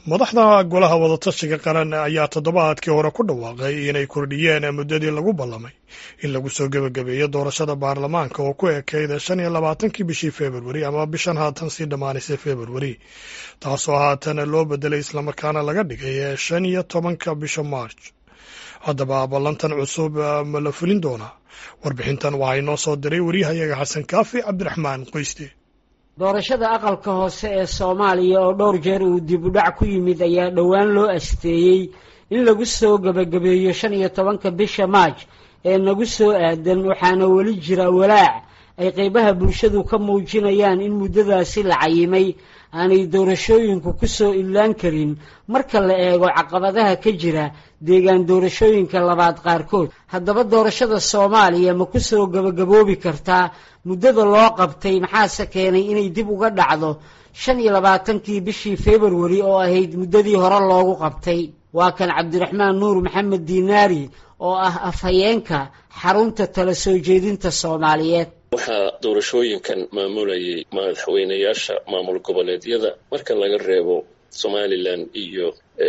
madaxda golaha wadatashiga qaran ayaa toddobaadkii hore ku dhawaaqay inay kordhiyeen muddadii lagu ballamay in lagu soo gebagabeeyo doorashada baarlamaanka oo ku ekeyda shan iyo labaatankii bishii februari ama bishan haatan sii dhammaanaysay februari taasoo haatan loo bedelay islamarkaana laga dhigay shan iyo tobanka bisha march haddaba ballantan cusub ma la fulin doonaa warbixintan waxaa inoo soo diray wariyahayaga xasan kaafi cabdiraxmaan qoyste doorashada aqalka hoose ee soomaaliya oo dhowr jeer uu dib u dhac ku yimid ayaa dhowaan loo asteeyey in lagu soo gebagabeeyo shan iyo tobanka bisha maaj ee nagu soo aadan waxaana weli jira walaac ay qeybaha bulshadu ka muujinayaan in muddadaasi la cayimay aanay doorashooyinku ku soo ilaan karin marka la eego caqabadaha ka jira deegaan doorashooyinka labaad qaarkood haddaba doorashada soomaaliya ma ku soo gebagaboobi kartaa muddada loo qabtay maxaase keenay inay dib uga dhacdo shan iyo labaatankii bishii februari oo ahayd muddadii hore loogu qabtay waa kan cabdiraxmaan nuur maxamed diinaari oo ah afhayeenka xarunta tala soo jeedinta soomaaliyeed waxaa doorashooyinkan maamulayay madaxweynayaasha maamul goboleedyada marka laga reebo somalilan iyo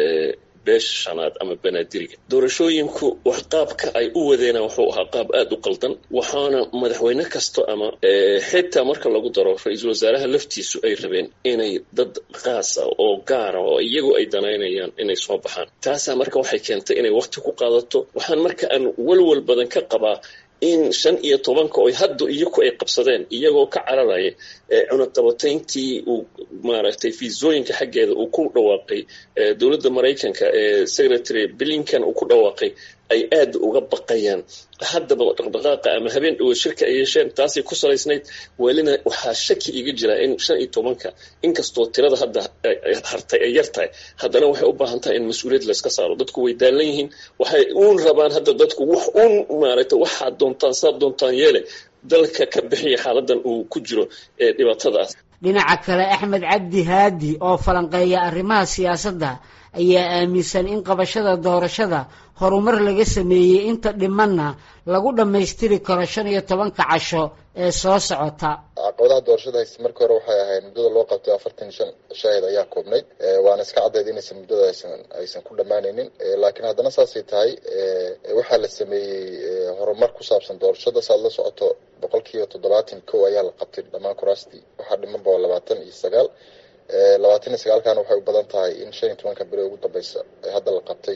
beesha shanaad ama banaadiriga doorashooyinku wax qaabka ay u wadeena wuxuu ahaa qaab aada u qaldan waxaana madaxweyne kasto ama xitaa marka lagu daro ra-iisul wasaaraha laftiisu ay rabeen inay dad qaasa oo gaara oo iyagu ay danaynayaan inay soo baxaan taasaa marka waxay keentay inay waqti ku qaadato waxaan marka aan walwal badan ka qabaa in shan iyo tobanka oy hadda iyaku ay qabsadeen iyagoo ka cararaya cunaqabatayntii uu maaragtay fiisooyinka xaggeeda uu ku dhawaaqay dowladda maraykanka ee secretary blinkan uu ku dhawaaqay ay aada uga baqayaan haddaba dhaqdhaqaaqa ama habeen dhowo shirka ay yeesheen taasay ku salaysnayd welina waxaa shaki iga jira in shan iyo tobanka inkastoo tirada hadda hartay ay yar tahay haddana waxay u baahan tahay in mas-uuliyad layska saaro dadku way daalan yihiin waxay uun rabaan hadda dadku wax uun maaragtay waxaad doontaan saad doontaan yeele dalka ka bixiya xaaladan uu ku jiro ee dhibaatadaas dhinaca kale axmed cabdi haadi oo falanqeeya arrimaha siyaasadda ayaa aaminsan in qabashada doorashada horumar laga sameeyey inta dhimanna lagu dhammaystiri karo shan iyo tobanka casho ee soo socota caqabadaha doorashada haysta markii hore waxay ahayd muddada loo qabtay afartan shan shaahid ayaa koobnayd waana iska caddeyd inaysan muddada aysan aysan ku dhammaanaynin laakiin haddana saasay tahay waxaa la sameeyey horumar ku saabsan doorashada saad la socoto boqol kiiba toddobaatan kow ayaa la qabtay dhammaan kuraastii waxaa dhiman ba labaatan iyo sagaal labaatan iyo sagaalkana waxay u badan tahay in shan iyo tobanka beri ugu dambeysa ee hadda la qabtay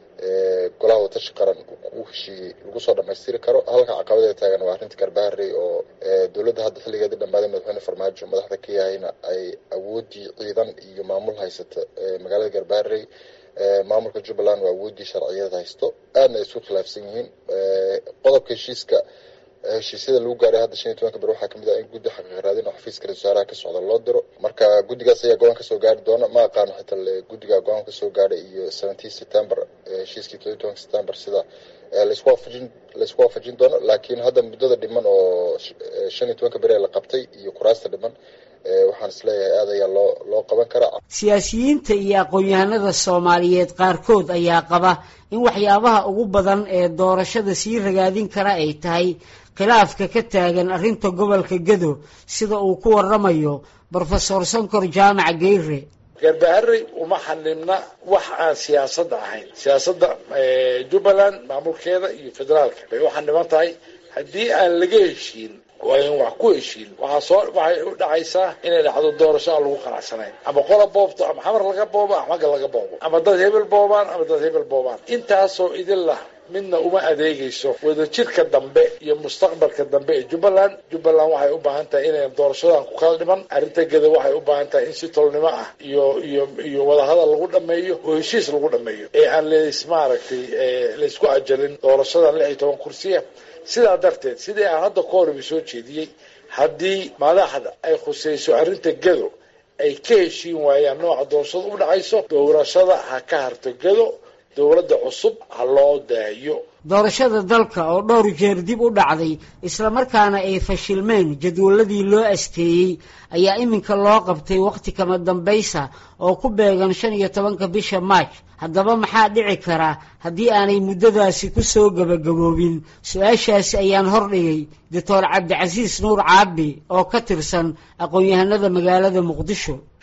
golaha watashi qaran u heshiiyey lagu soo dhamaystiri karo halka caqabadee taagan waa arrinta garbaharey oo dowladda hadda xilligeedii dhammaaday madaxweyne farmaajo madaxda ka yahayna ay awoodii ciidan iyo maamul haysata magaalada garbaharey maamulka jubbaland waa awoodii sharciyada haysto aadna ay isku khilaafsan yihiin qodobka heshiiska heshiisyada lagu gaaray hadda shan iyo tobanka ber waxaa kamid ah in guddi xaqiiq raadin oo xafiiska ra-isul wasaaraha ka socda loo diro marka guddigaas ayaa go-aan kasoo gaari doona ma aqaano xitaa guddiga go-aan kasoo gaadhay iyo seventeen september heshiiskii todobiy tobanka september sida laisku waafajin laisku waafajin doono laakiin hadda muddada dhiman oo shan iyo tobanka beri ee la qabtay iyo kuraasta dhiman waxaan isleeyahay aad ayaa loo loo qaban karaa siyaasiyiinta iyo aqoon-yahanada soomaaliyeed qaarkood ayaa qaba in waxyaabaha ugu badan ee doorashada sii ragaadin kara ay tahay khilaafka ka taagan arrinta gobolka gedo sida uu ku waramayo brofesor sankor jaamac geyre garbaharey uma xanibna wax aan siyaasadda ahayn siyaasadda jubbaland maamulkeeda iyo federaalka bay u xaniban tahay haddii aan laga heshiin waa in wax ku heshiin waxaa soo waxay u dhacaysaa inay dhacdo doorasho aan lagu qanacsanayn ama qola boobto ama xamar laga boobo ama xagga laga boobo ama dad hebel boobaan ama dad hebel boobaan intaasoo idin lah midna uma adeegayso wadajirka dambe iyo mustaqbalka dambe ee jubbaland jubbaland waxay u baahan tahay inayn doorashadan ku kala dhiman arrinta geda waxay u baahan tahay in si tolnimo ah iyo iyo iyo wadahadal lagu dhameeyo oo heshiis lagu dhameeyo ee aan leys maaragtay laysku ajalin doorashadan lix iyo toban kursiya sidaa darteed sidii aan hadda ka horiba soo jeediyey haddii madaxda ay khusayso arrinta gedo ay ka heshiin waayaan nooca doorashada u dhacayso doorashada ha ka harto gedo dowladda cusub ha loo daayo doorashada dalka oo dhowr jeer dib u dhacday islamarkaana ay fashilmeen jadwaladii loo asteeyey ayaa iminka loo qabtay wakhti kama dambaysa oo ku beegan shan iyo tobanka bisha maaj haddaba maxaa dhici kara haddii aanay muddadaasi ku soo gebagaboobin su-aashaasi ayaan hordhigay doctor cabdicasiis nuur caabi oo ka tirsan aqoon-yahanada magaalada muqdisho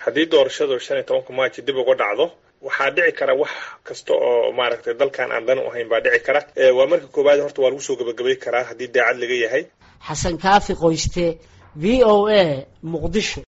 haddii doorashadu shan iyo tobanka maaji dib uga dhacdo waxaa dhici kara wax kasta oo maaragtay dalkan aan dan u ahayn baa dhici kara waa marka koowaad horta waa lagu soo gabagabay karaa haddii daacad laga yahay xasan kaafi qoyste v o a muqdisho